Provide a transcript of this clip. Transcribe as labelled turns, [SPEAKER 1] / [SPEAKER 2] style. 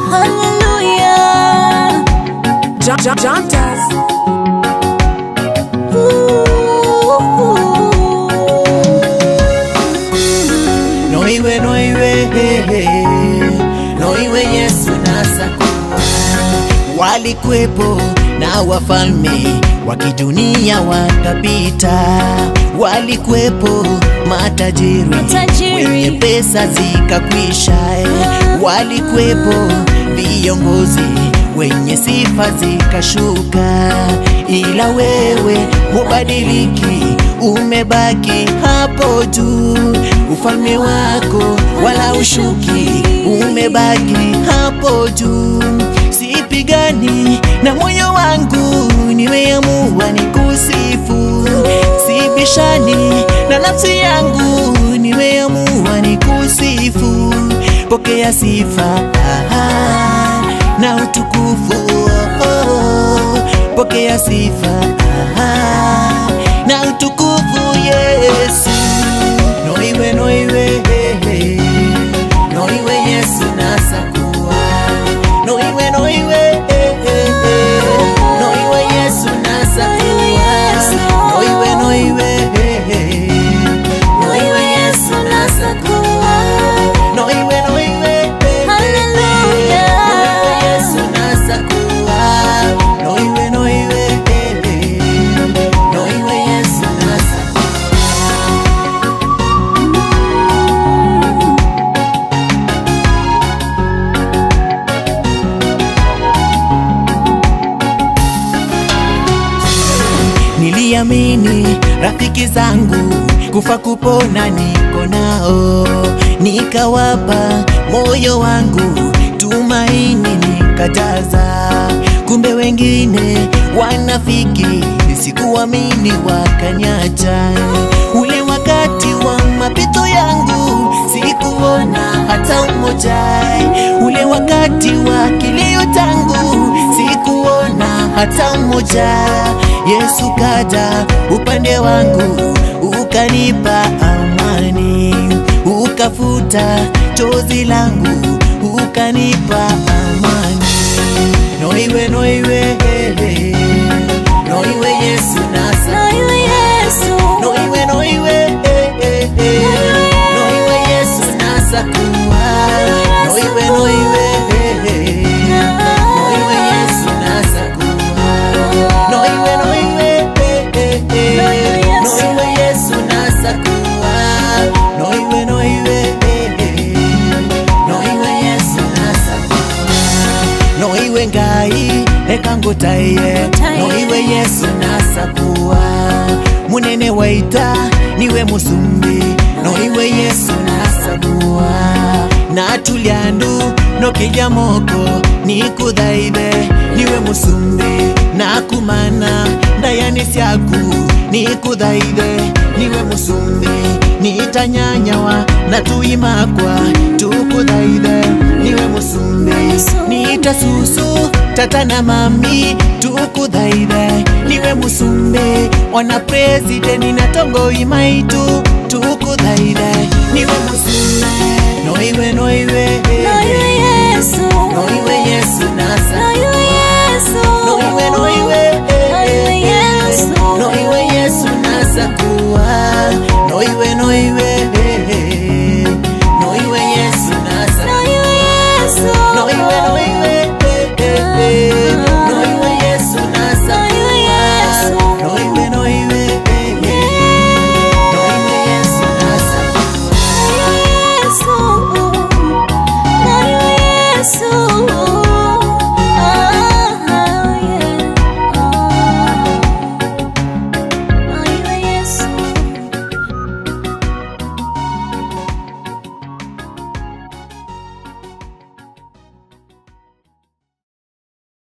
[SPEAKER 1] Hallelujah.
[SPEAKER 2] John, John, John Taz.
[SPEAKER 3] noiwe noiwe noiwe yesu nasakuwa walikwepo na wafalme wa kidunia wakapita walikwepo matajiri,
[SPEAKER 1] Matajiri.
[SPEAKER 3] wenye pesa zikakwisha walikwepo viongozi wenye sifa zikashuka ila wewe hubadiliki umebaki hapo juu ufalme wako wala ushuki umebaki hapo juu sipigani na moyo wangu nimeamua ni kusifu sibishani na nafsi yangu nimeamua ni kusifu pokea sifa ah, na utukufu oh, oh, pokea sifa ah, na utukufu yesu noiwe noiwe noiwe yesu nasakuwa noiwe noiwe noiwe yesu nasakuwa noiwe noiwe
[SPEAKER 1] Noiwe Yesu nasakuwa.
[SPEAKER 3] noiwe noiwe
[SPEAKER 1] Hallelujah.
[SPEAKER 3] noiwe yesu nasakuwa noiwe noiwe noiwe yesu nasakuwa niliamini rafiki zangu kufa kupona niko nao nikawapa moyo wangu tumaini nikajaza kumbe wengine wanafiki sikuamini wakanyacha ule wakati wa mapito yangu sikuona hata umoja ule wakati wa kilio tangu sikuona hata mmoja yesu kaja upande wangu ukanipa amani ukafuta chozi langu ukanipa amani noiwe noiwe noiwe yesu nasa
[SPEAKER 1] Noiwe Yesu.
[SPEAKER 3] noiwe noiwe noiwe yesu nasa kuwa noiwe noiwe noiwe yesu nasa kuwa noiwe noiwe noiwe yesu nasa kuwa noiwe noiwe noiwe yesu nasa kuwa noiwe ngai ekangutaye noiwe yesu nasakuwa munene waita niwe musumbi noiwe yesu nasakuwa natulyandu nokilya moko nikuthaithe niwe musumbi nakumana ndayani syaku nikuthaithe niwe musumbi nitanyanyawa na tuimakwa tukuthaithe niwe musumbi nita susu tata na mami tukuthaithe niwe musumbi ona presideni na tongoi maitu tukuthaithe niwe musumbi